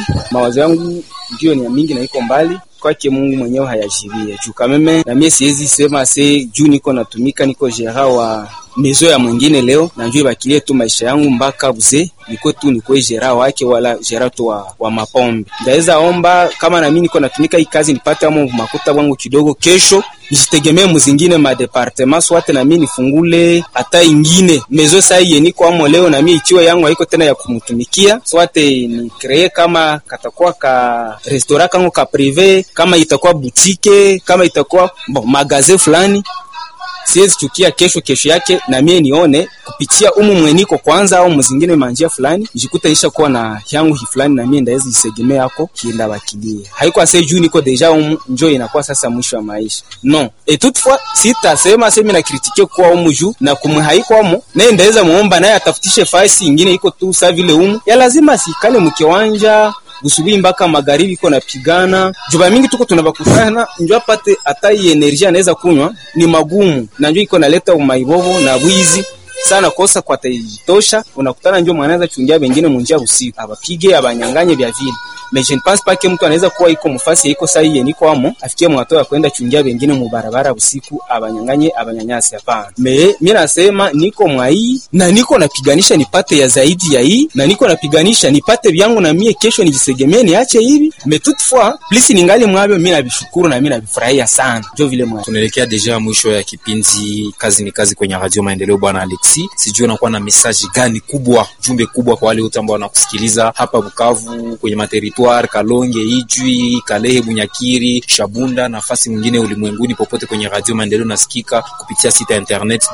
mawazo yangu ndio ni ya mingi na iko mbali kwake Mungu mwenyewe hayajibie juu kameme, na mie siwezi sema se juu niko natumika niko jera wa mezo ya mwingine leo na njoo ibakilie tu maisha yangu mpaka buze niko tu niko jera wake wala jera tu wa, wa mapombe. Ndaweza omba kama na mimi niko natumika hii kazi nipate amo makuta wangu kidogo, kesho nijitegemee muzingine ma departement swate na mimi nifungule hata ingine mezo sai yeniko amo leo na mimi ikiwa yangu haiko tena ya kumtumikia swate ni kree kama katakuwa ka restaurant kangu ka prive kama itakuwa butike kama itakuwa bon, magaze fulani siwezi chukia kesho kesho yake na mie nione kupitia umu mweniko kwanza au mzingine manjia fulani jikuta isha kuwa na yangu hi fulani na mie ndaweza jisegemea yako kienda bakilie haiko ase juu niko deja umu njo inakuwa sasa mwisho wa maisha no et toutefois sitasema semi na kritike kuwa umu juu na kumwe haiko umu naye ndaweza muomba naye atafutishe fasi ingine iko tu sa vile umu ya lazima sikale mkiwanja busubuhi mpaka magharibi iko napigana juba mingi tuko tunabakutana njo apate hata hii energia anaweza kunywa ni magumu na njo iko naleta umaibobo na bwizi sana kosa kwa tajitosha unakutana njo mwanaweza chungia bengine munjia usiku abapige abanyanganye vya vile mais je ne pense pas que mtu anaweza kuwa iko mfasi iko sahihi niko amo afikie mwato ya kwenda chungia bengine mu barabara usiku abanyanganye abanyanyasi hapana me mimi nasema niko mwai na niko napiganisha nipate ya zaidi ya hii na niko napiganisha nipate vyangu na mie kesho nijisegemee niache hivi mais toutefois plus ningali mwabyo mimi nabishukuru na mimi nabifurahia sana ndio vile mwa tunaelekea deja mwisho ya kipindi kazi ni kazi kwenye radio maendeleo bwana Alexi sijui unakuwa na message gani kubwa jumbe kubwa kwa wale wote ambao wanakusikiliza hapa Bukavu kwenye materitoire Kalonge Ijwi Kalehe Bunyakiri Shabunda nafasi mwingine ulimwenguni popote kwenye radio maendeleo nasikika kupitia site ya internet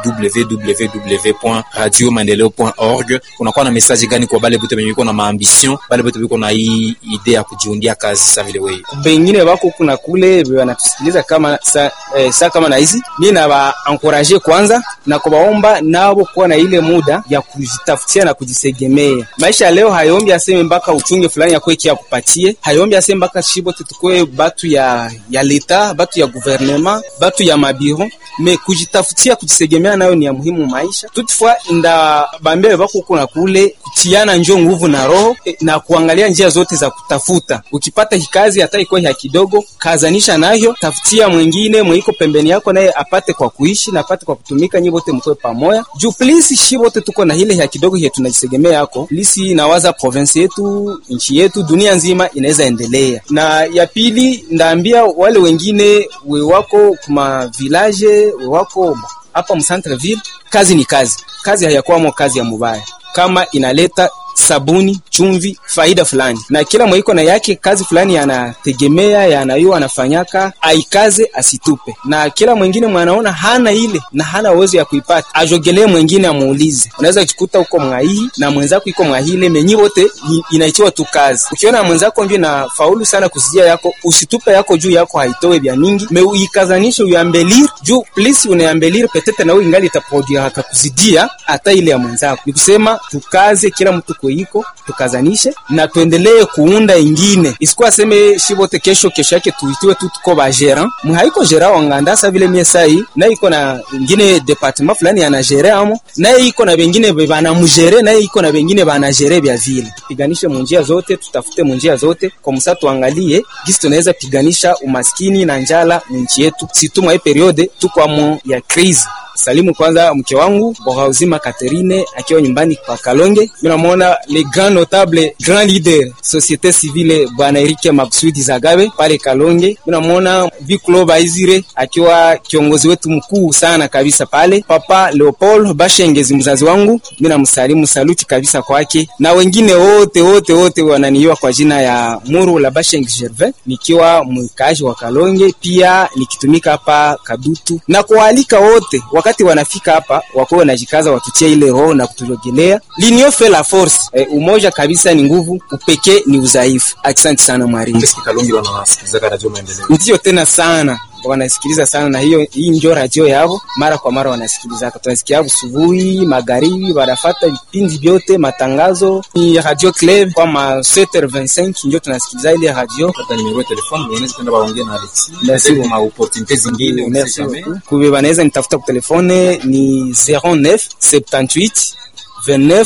www.radiomaendeleo.org unakuwa na message gani kwa bale bote benye biko na maambition bale bote biko na hii idea ya kujiundia kazi sasa vile wewe bengine bako kuna kule wanatusikiliza kama sa, eh, sa kama na hizi mimi na ba encourager kwanza na kubaomba nabo kuwa na ile muda ya kujitafutia na kujisegemea. Maisha ya leo hayombi aseme mpaka uchunge fulani ya kweki ya kupatie, hayombi aseme mpaka shibo tutukue batu ya ya leta, batu ya gouvernement, batu ya mabiro me kujitafutia kujisegemea nayo ni ya muhimu maisha. Toutefois inda bambia bako kuna kule kutiana njo nguvu na roho eh, na kuangalia njia zote za kutafuta. Ukipata hikazi hata iko ya kidogo, kazanisha nayo, tafutia mwingine mwiko pembeni yako naye apate kwa kuishi na apate kwa kutumika, nyi wote mkoe pamoja. Juu please shi wote tuko na ile ya kidogo ya tunajisegemea yako. Please nawaza province yetu, nchi yetu, dunia nzima inaweza endelea. Na ya pili ndaambia wale wengine we wako kuma village, we wako hapa mcentre ville, kazi ni kazi. Kazi hayakwamo kazi ya mubaya. Kama inaleta sabuni, chumvi, faida fulani, na kila mwaiko na yake kazi fulani yanategemea yanayo anafanyaka, aikaze asitupe. Na kila mwingine mwanaona hana ile na hana uwezo ya kuipata, ajogelee mwingine amuulize. Unaweza kukuta uko mwaihi na mwenzako iko mwahile, menyi wote inaichiwa tu kazi. Ukiona mwenzako ndio na faulu sana kusijia yako, usitupe yako juu yako haitoe vya mingi, me uikazanishe uambelir juu please unaambelir petete na wewe ingali itaproduire akakuzidia hata ile ya mwenzako. Nikusema tukaze kila mtu iko tukazanishe na tuendelee kuunda ingine, isikuwa aseme shibote kesho kesho yake tuitiwe tu tuko ba gerant mhaiko gerant wanganda sa vile mie sai na iko na ingine departement fulani ana gere amo na iko na bengine bana mugere na iko na bengine bana gere bya vile. Piganishe munjia zote, tutafute munjia zote kwa msa, tuangalie gisi tunaweza piganisha umaskini na njala nchi yetu, situmwa hii periode tuko amo ya crise Salimu kwanza mke wangu bora uzima Catherine akiwa nyumbani kwa Kalonge. Mimi namuona le grand notable grand leader societe civile bwana Erike Maksudi Zagabe pale Kalonge. Mimi namuona Viclo Baizire akiwa kiongozi wetu mkuu sana kabisa pale. Papa Leopold Bashengezi mzazi wangu, mimi namsalimu saluti kabisa kwake, na wengine wote wote wote wananiiwa kwa jina ya Muru la Bashengezi Gervais, nikiwa mkazi wa Kalonge, pia nikitumika hapa Kadutu na kualika wote wakati wanafika hapa wako wanajikaza watutie ile roho na kutujogelea. L'union fait la force. E, umoja kabisa ni nguvu, upekee ni udhaifu. Asante sana mwalimu. Kalonge wanasikiliza radio maendeleo. Ndio tena sana wanasikiliza sana na hiyo hii ndio radio yao, mara kwa mara wanasikiliza. Tunasikia asubuhi, magharibi, wanafata vipindi vyote, matangazo ni Radio Club kwa ma 7h25 ndio tunasikiliza ile radio. Hata nimero ya telefoni unaweza kwenda waongee na Alex. Merci Ndio ma opportunités zingine Merci beaucoup. Kuwe wanaweza nitafuta kwa telefone ni 09 78 29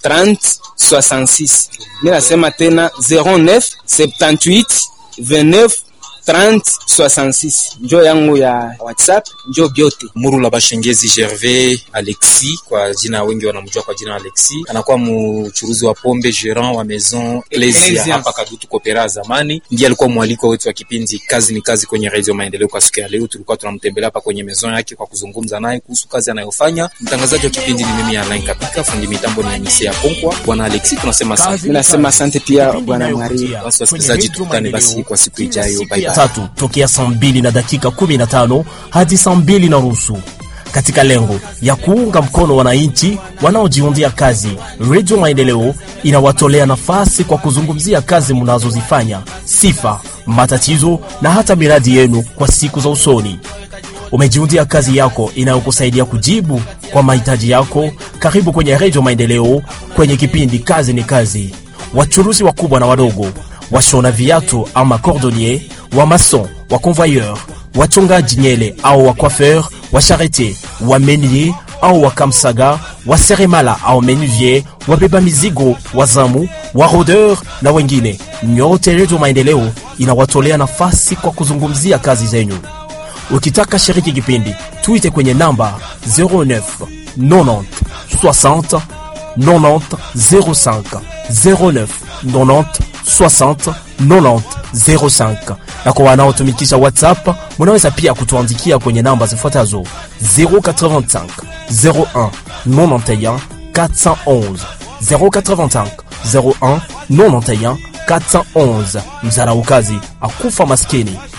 30 66. Mimi nasema tena 09 78 29 30 66 njo yangu ya WhatsApp, njo byote. Murula Bashengezi Gervais Alexi, kwa jina wengi wanamjua kwa jina Alexi, anakuwa mchuruzi wa pombe gerant wa Maison Ecclesia hapa Kadutu Kopera zamani. Ndiye alikuwa mwaliko wetu wa kipindi kazi ni kazi kwenye Radio Maendeleo. Kwa siku ya leo tulikuwa tunamtembelea hapa kwenye maison yake kwa kuzungumza naye kuhusu kazi anayofanya. Mtangazaji wa kipindi ni mimi Alain Kapika, fundi mitambo ni Anise ya Konkwa. Bwana Alexi, tunasema asante. Mimi nasema asante pia bwana Mwari. Basi wasikilizaji, tukutane basi kwa siku ijayo. Bye bye. tatu tokea saa mbili na dakika 15 hadi saa mbili na nusu katika lengo ya kuunga mkono wananchi wanaojiundia kazi. Redio Maendeleo inawatolea nafasi kwa kuzungumzia kazi mnazozifanya, sifa, matatizo na hata miradi yenu kwa siku za usoni. Umejiundia kazi yako inayokusaidia kujibu kwa mahitaji yako. Karibu kwenye Redio Maendeleo kwenye kipindi kazi ni kazi. Wachuruzi wakubwa na wadogo, washona viatu ama cordonnier, wa mason, wa convoyeur, wachongaji nyele au wa coiffeur, wa charretier, wa menier au wa kamsaga, wa seremala au menuvier, wabeba mizigo, wazamu, wa rodeur na wengine. Nyote Redio Maendeleo inawatolea nafasi kwa kuzungumzia kazi zenyu. Ukitaka shiriki kipindi, tuite kwenye namba 09 90 60 90 05 09 90 60 90 05. Na kwa wanaotumikisha WhatsApp, munaweza pia kutuandikia kwenye namba zifuatazo 085 01 91 411 085 01 91 411. Mzaraukazi akufa maskini